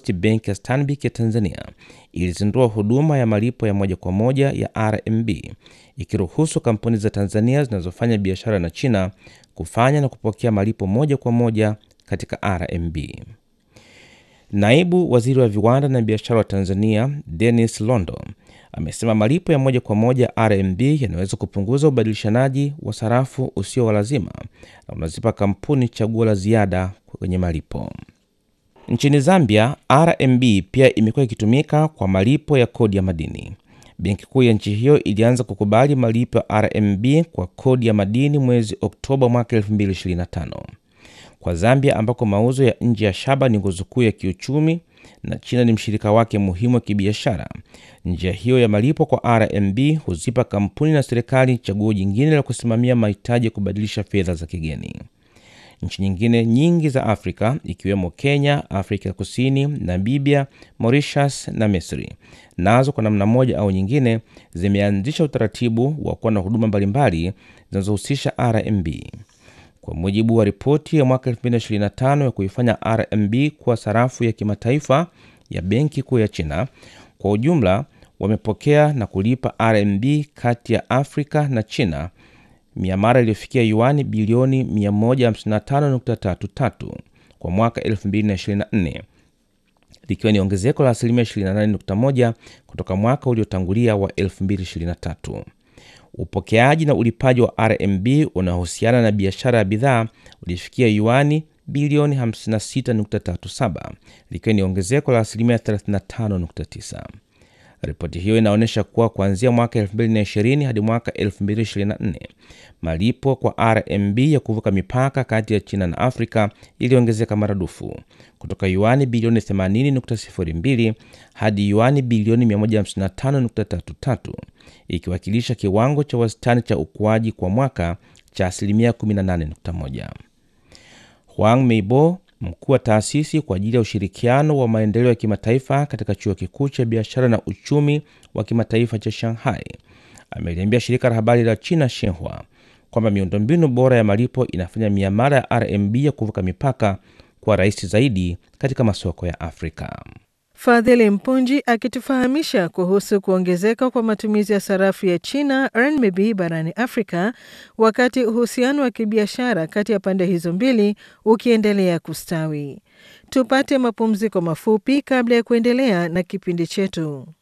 wakati benki ya Stanbic ya Tanzania ilizindua huduma ya malipo ya moja kwa moja ya RMB ikiruhusu kampuni za Tanzania zinazofanya biashara na China kufanya na kupokea malipo moja kwa moja katika RMB. Naibu Waziri wa Viwanda na Biashara wa Tanzania, Dennis Londo, amesema malipo ya moja kwa moja RMB yanaweza kupunguza ubadilishanaji wa sarafu usio wa lazima na unazipa kampuni chaguo la ziada kwenye malipo. Nchini Zambia, RMB pia imekuwa ikitumika kwa malipo ya kodi ya madini. Benki kuu ya nchi hiyo ilianza kukubali malipo ya RMB kwa kodi ya madini mwezi Oktoba mwaka 2025. Kwa Zambia ambako mauzo ya nje ya shaba ni nguzo kuu ya kiuchumi na China ni mshirika wake muhimu wa kibiashara, njia hiyo ya malipo kwa RMB huzipa kampuni na serikali chaguo jingine la kusimamia mahitaji ya kubadilisha fedha za kigeni. Nchi nyingine nyingi za Afrika ikiwemo Kenya, Afrika Kusini, Namibia, Mauritius na Misri nazo kwa namna moja au nyingine zimeanzisha utaratibu wa kuwa na huduma mbalimbali zinazohusisha RMB. Kwa mujibu wa ripoti ya mwaka 2025 ya kuifanya RMB kuwa sarafu ya kimataifa ya Benki Kuu ya China, kwa ujumla wamepokea na kulipa RMB kati ya Afrika na China miamara iliyofikia yuani bilioni 155.33 kwa mwaka 2024 likiwa ni ongezeko la asilimia 28.1 kutoka mwaka uliotangulia wa 2023. Upokeaji na ulipaji wa RMB unaohusiana na biashara ya bidhaa ulifikia yuani bilioni 56.37 likiwa ni ongezeko la asilimia 35.9. Ripoti hiyo inaonyesha kuwa kuanzia mwaka 2020 hadi mwaka 2024 malipo kwa RMB ya kuvuka mipaka kati ya China na Afrika iliongezeka maradufu kutoka yuani bilioni 80.02 hadi yuani bilioni 155.33 ikiwakilisha kiwango cha wastani cha ukuaji kwa mwaka cha asilimia 18.1. Huang Meibo mkuu wa taasisi kwa ajili ya ushirikiano wa maendeleo ya kimataifa katika chuo kikuu cha biashara na uchumi wa kimataifa cha Shanghai ameliambia shirika la habari la China Xinhua kwamba miundombinu bora ya malipo inafanya miamala ya RMB ya kuvuka mipaka kuwa rahisi zaidi katika masoko ya Afrika. Fadhili Mpunji akitufahamisha kuhusu kuongezeka kwa matumizi ya sarafu ya China RMB barani Afrika, wakati uhusiano wa kibiashara kati ya pande hizo mbili ukiendelea kustawi. Tupate mapumziko mafupi kabla ya kuendelea na kipindi chetu.